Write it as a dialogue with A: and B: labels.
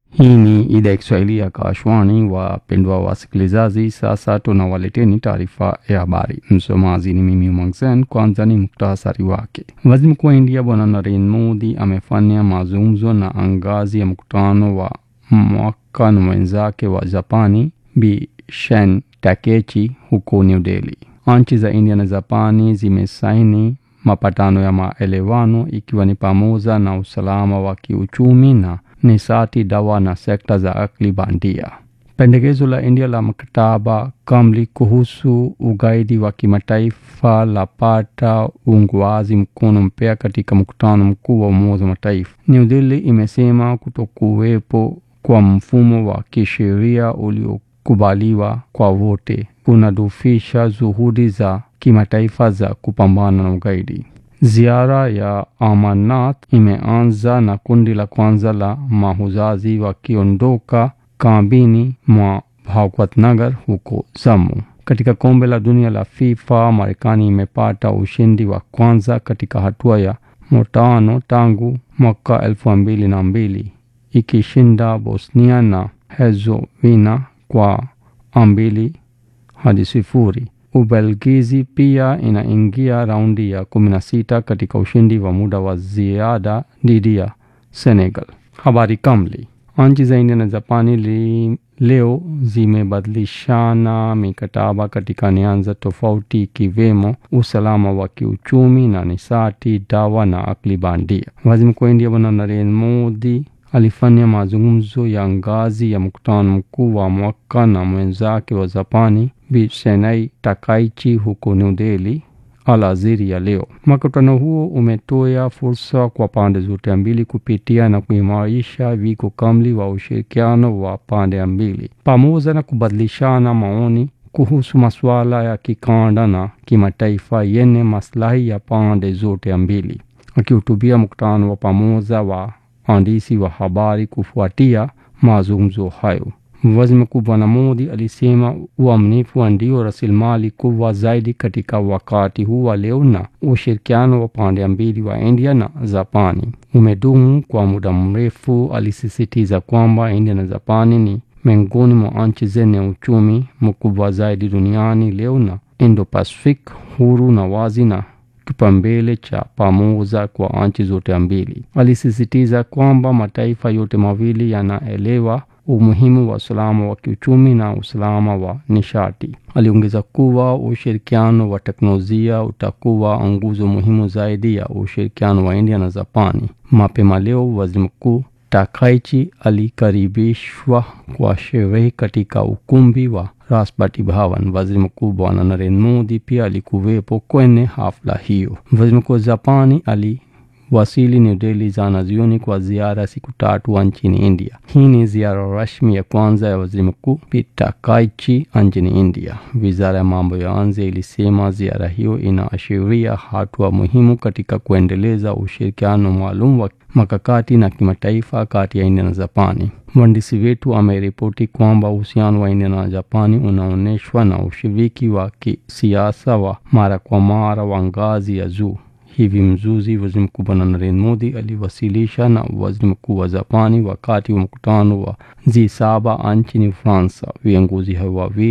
A: Hii ni idhaa ya Kiswahili ya Kashwani. Wapendwa wasikilizaji, sasa tunawaleteni taarifa ya habari. Msomaji ni mimi Umangsen. Kwanza ni muktasari wake. Waziri Mkuu wa India Bwana Narendra Modi amefanya mazungumzo na angazi ya mkutano wa mwaka na mwenzake wa Japani Bi Shen Takechi huko New Delhi. Nchi za India na Japani zimesaini mapatano ya maelewano ikiwa ni pamoja na usalama wa kiuchumi na nishati, dawa na sekta za akili bandia. Pendekezo la India la mkataba kamili kuhusu ugaidi wa kimataifa lapata uungwaji mkono mpya katika mkutano mkuu wa Umoja wa Mataifa. New Delhi imesema kutokuwepo kwa mfumo wa kisheria uliokubaliwa kwa wote kunadhoofisha juhudi za kimataifa za kupambana na ugaidi. Ziara ya Amarnath imeanza na kundi la kwanza la mahujaji wakiondoka kambini mwa Bhawatnagar huko Jammu. Katika kombe la dunia la FIFA, Marekani imepata ushindi wa kwanza katika hatua ya motano tangu mwaka elfu mbili na mbili ikishinda Bosnia na Herzegovina kwa mbili hadi sifuri. Ubelgizi pia inaingia raundi ya kumi na sita katika ushindi wa muda wa ziada dhidi ya Senegal. Habari kamili. Nchi za India na Japani li, leo zimebadilishana mikataba katika nyanja tofauti ikiwemo usalama wa kiuchumi na nishati, dawa na akili bandia. Waziri Mkuu wa India Bwana Narendra Modi alifanya mazungumzo ya ngazi ya mkutano mkuu wa mwaka na mwenzake wa Japani Bi Shinai Takaichi huko New Delhi alasiri ya leo. Mkutano huo umetoa fursa kwa pande zote mbili kupitia na kuimarisha wigo kamili wa ushirikiano wa pande mbili pamoja na kubadilishana maoni kuhusu masuala ya kikanda na kimataifa yenye maslahi ya pande zote mbili. Akihutubia mkutano wa pamoja wa waandishi wa habari kufuatia mazungumzo hayo, Waziri Mkuu Bwana Modi alisema uaminifu ndio rasilimali kubwa zaidi katika wakati huu wa leo, na ushirikiano wa pande mbili wa India na Japani umedumu kwa muda mrefu. Alisisitiza kwamba India na Japani ni miongoni mwa nchi zenye uchumi mkubwa zaidi duniani leo, na Indo-Pacific huru na wazi na kipaumbele cha pamoja kwa nchi zote mbili. Alisisitiza kwamba mataifa yote mawili yanaelewa umuhimu wa usalama wa kiuchumi na usalama wa nishati. Aliongeza kuwa ushirikiano wa teknolojia utakuwa nguzo muhimu zaidi ya ushirikiano wa India na Japani. Mapema leo, Waziri Mkuu Takaichi alikaribishwa kwa sherehe katika ukumbi wa Rashtrapati Bhavan. Waziri Mkuu Bwana Narendra Modi pia alikuwepo kwenye hafla hiyo. Waziri Mkuu wa Japani ali wasili New Delhi jana jioni kwa ziara siku tatu nchini India. Hii ni ziara rasmi ya kwanza ya waziri mkuu Takaichi nchini India. Wizara ya mambo ya nje ilisema ziara hiyo inaashiria hatua muhimu katika kuendeleza ushirikiano maalum wa makakati na kimataifa kati ya India na Japani. Mwandishi wetu ameripoti kwamba uhusiano wa India na Japani unaonyeshwa na ushiriki wa kisiasa wa mara kwa mara wa ngazi ya juu. Hivi mjuzi waziri mkuu Bwana Narendra Modi aliwasilisha na waziri mkuu wa Japani wakati wa mkutano wa G7 nchini Ufaransa. Viongozi hao wawili